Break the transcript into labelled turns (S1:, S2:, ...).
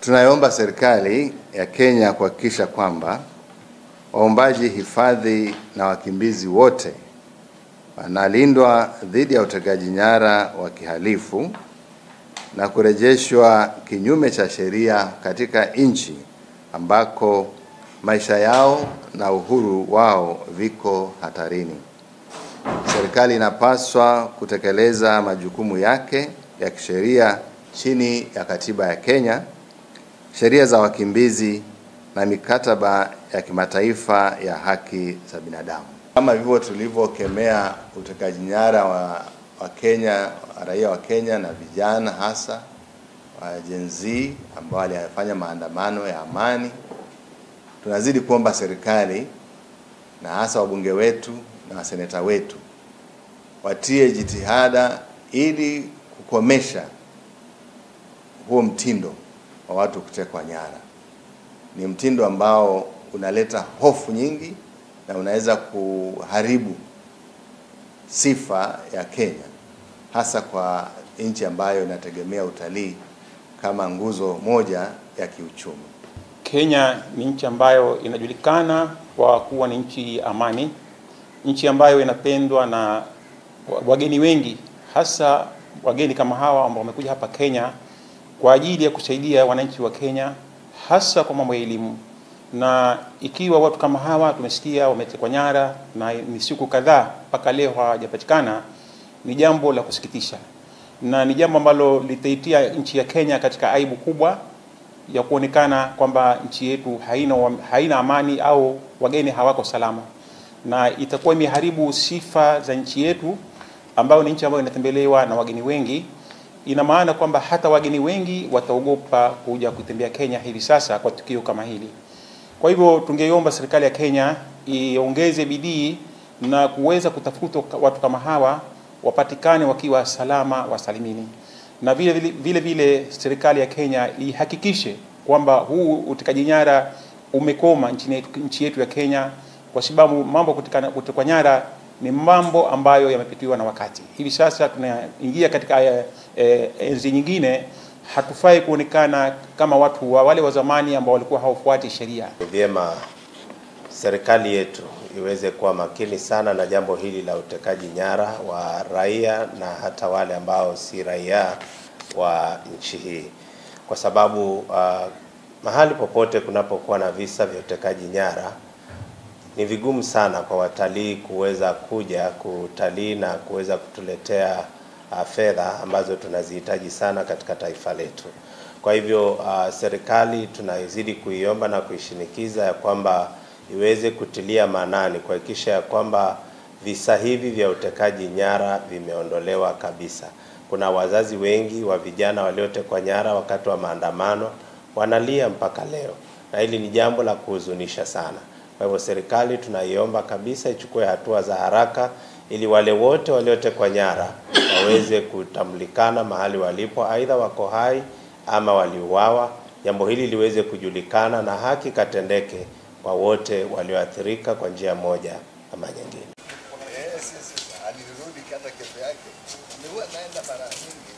S1: Tunaomba serikali ya Kenya kuhakikisha kwamba waombaji hifadhi na wakimbizi wote wanalindwa dhidi ya utekaji nyara wa kihalifu na kurejeshwa kinyume cha sheria katika nchi ambako maisha yao na uhuru wao viko hatarini. Serikali inapaswa kutekeleza majukumu yake ya kisheria chini ya katiba ya Kenya, sheria za wakimbizi na mikataba ya kimataifa ya haki za binadamu. Kama hivyo tulivyokemea utekaji nyara wa, wa Kenya, raia wa Kenya na vijana hasa wa Gen Z ambao walifanya maandamano ya amani, tunazidi kuomba serikali na hasa wabunge wetu na waseneta wetu watie jitihada ili kukomesha huo mtindo wa watu kutekwa nyara. Ni mtindo ambao unaleta hofu nyingi na unaweza kuharibu sifa ya Kenya, hasa kwa nchi ambayo inategemea utalii kama nguzo moja ya kiuchumi.
S2: Kenya ni nchi ambayo inajulikana kwa kuwa ni nchi amani, nchi ambayo inapendwa na wageni wengi, hasa wageni kama hawa ambao wamekuja hapa Kenya kwa ajili ya kusaidia wananchi wa Kenya, hasa kwa mambo ya elimu. Na ikiwa watu kama hawa tumesikia wametekwa nyara na ni siku kadhaa mpaka leo hawajapatikana, ni jambo la kusikitisha na ni jambo ambalo litaitia nchi ya Kenya katika aibu kubwa ya kuonekana kwamba nchi yetu haina, haina amani au wageni hawako salama, na itakuwa imeharibu sifa za nchi yetu ambayo ni nchi ambayo inatembelewa na wageni wengi. Ina maana kwamba hata wageni wengi wataogopa kuja kutembea Kenya hivi sasa kwa tukio kama hili. Kwa hivyo tungeiomba serikali ya Kenya iongeze bidii na kuweza kutafuta watu kama hawa wapatikane wakiwa salama wasalimini, na vile vile, vile, vile serikali ya Kenya ihakikishe kwamba huu utekaji nyara umekoma nchi yetu, nchi yetu ya Kenya, kwa sababu mambo kutekwa nyara ni mambo ambayo yamepitiwa na wakati. Hivi sasa tunaingia katika e, e, enzi nyingine. Hatufai kuonekana kama watu wa wale wa zamani ambao walikuwa hawafuati sheria.
S3: Vyema serikali yetu iweze kuwa makini sana na jambo hili la utekaji nyara wa raia na hata wale ambao si raia wa nchi hii, kwa sababu uh, mahali popote kunapokuwa na visa vya utekaji nyara ni vigumu sana kwa watalii kuweza kuja kutalii na kuweza kutuletea uh, fedha ambazo tunazihitaji sana katika taifa letu. Kwa hivyo uh, serikali tunaizidi kuiomba na kuishinikiza ya kwamba iweze kutilia maanani kuhakikisha ya kwamba visa hivi vya utekaji nyara vimeondolewa kabisa. Kuna wazazi wengi wa vijana waliotekwa nyara wakati wa maandamano wanalia mpaka leo, na hili ni jambo la kuhuzunisha sana. Kwa hivyo serikali tunaiomba kabisa ichukue hatua za haraka ili wale wote waliotekwa nyara waweze kutambulikana mahali walipo, aidha wako hai ama waliuawa. Jambo hili liweze kujulikana na haki katendeke kwa wote walioathirika kwa njia moja ama nyingine.
S1: Alirudi hata kesho yake, alikuwa naenda mara nyingi.